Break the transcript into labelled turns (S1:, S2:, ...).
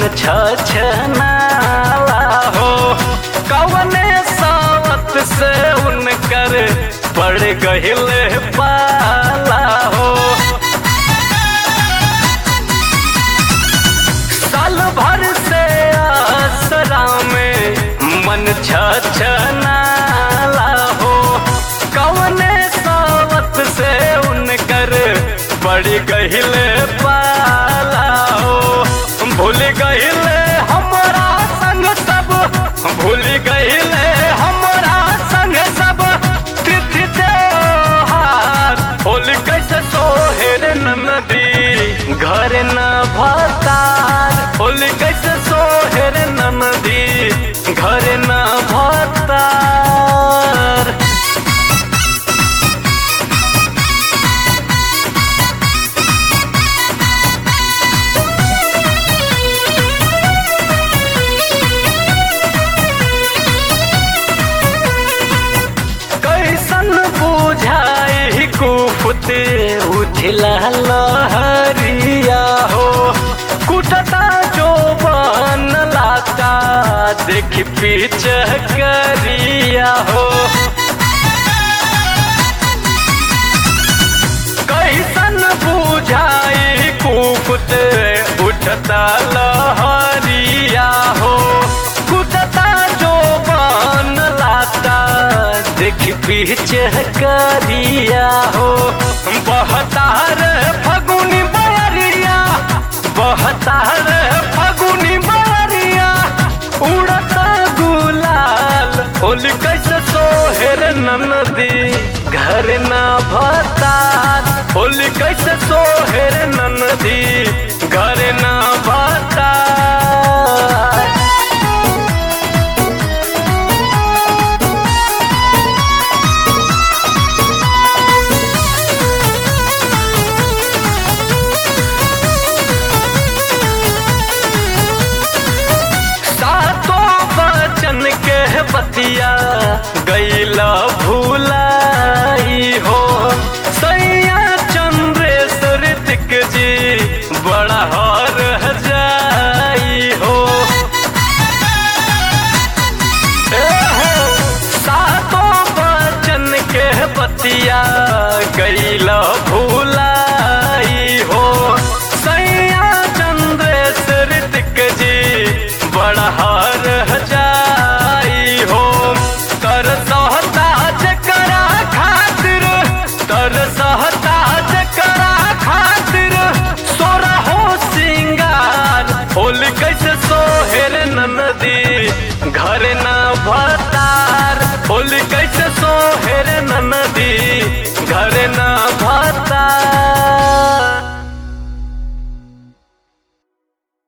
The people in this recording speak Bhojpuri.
S1: छछनाला हो कवने सावत से उनकर पड़ गहिल पाला हो साल भर से आसरा में मन छछनाला हो कवने सावत से उनकर पड़ गहिल पाला हो भूल गहिल हमरा संग सब भूल गहिल हमरा संग सब तिथि त्योहार होली कैसे सोहेर नदी घर न भतार होली कैसे सोहेर नदी घर न भतार कैसन बुझाई कुफते उठला लहरिया हो कुटता जो बन लाता देख पीछ करिया हो कैसन बुझाई कुफते उठता लहरिया हो कुटता जो बन लाता देख पीछे करिया हो बहतार फगुनी बरिया बहतार फगुनी बरिया उड़ता गुलाल होली कैसे सोहेर नदी घर ना भतार होली कैसे सोहेर नदी घर ना भतार सातों बचन के बतिया गैला भूलाई हो सैया चंद्रेश्वर दिक जी बड़ा हर जाई हो ए हो, सातों बचन के बतिया गैला भूलाई हो सैया चंद्रेश्वर दिक जी बड़ा हार जाई हो तर सहता जकरा खातिर तर सहता जकरा खातिर सोरा हो सिंगार होली कैसे सोहेर नदी घर ना भत